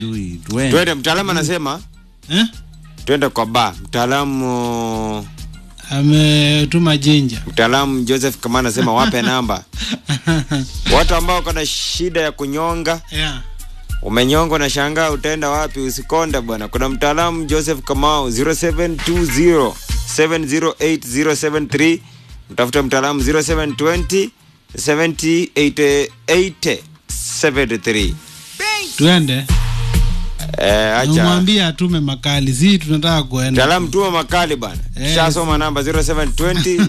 Tui, tuende. twende mtaalamu anasema Eh? twende kwa ba mtaalamu ametuma jinja mtaalamu joseph kama anasema wape namba watu ambao wako na shida ya kunyonga yeah. umenyonga na shangaa utaenda wapi usikonde bwana kuna mtaalamu joseph kamau 0720 708073 mtafuta mtaalamu 0720 708073 tuende eh, acha umwambie atume makali si tunataka kuenda mtaalamu tuma makali bwana Eh. shasoma namba 0720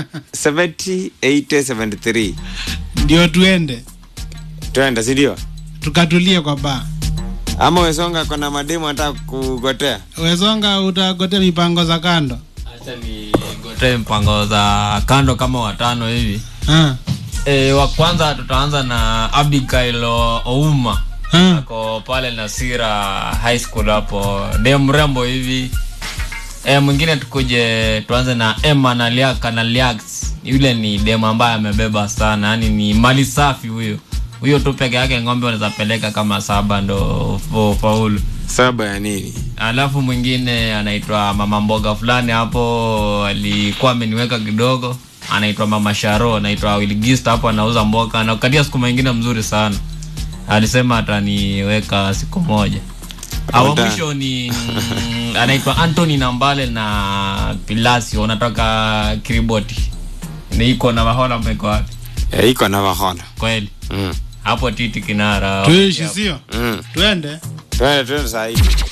708073 ndio tuende twenda sindio tukatulie kwa baa ama wesonga kona mademu anataka kugotea wezonga utagotea mipango za kando Acha nigotee mpango za kando kama watano hivi. ha. E, wa kwanza tutaanza na Abigail Ouma Ha. ako pale Nasira High School hapo, ndiye mrembo hivi. E, mwingine tukuje tuanze na Emma Naliaka Naliax. Yule ni demu ambaye amebeba sana, yani ni mali safi huyo. Huyo tu peke yake ng'ombe wanaweza peleka kama saba ndo fo- faulu. saba ya nini alafu mwingine anaitwa mama mboga fulani hapo alikuwa ameniweka kidogo anaitwa mama sharo anaitwa wilgist hapo anauza mboga anakatia siku mengine mzuri sana alisema ataniweka siku moja awa Ota. mwisho ni mm, anaitwa antony nambale na pilasio unatoka kiriboti niiko na mahola meko wapi Eh, iko na vahola kweli mm. hapo titi kinara tuishi sio mm. tuende twende twende sahii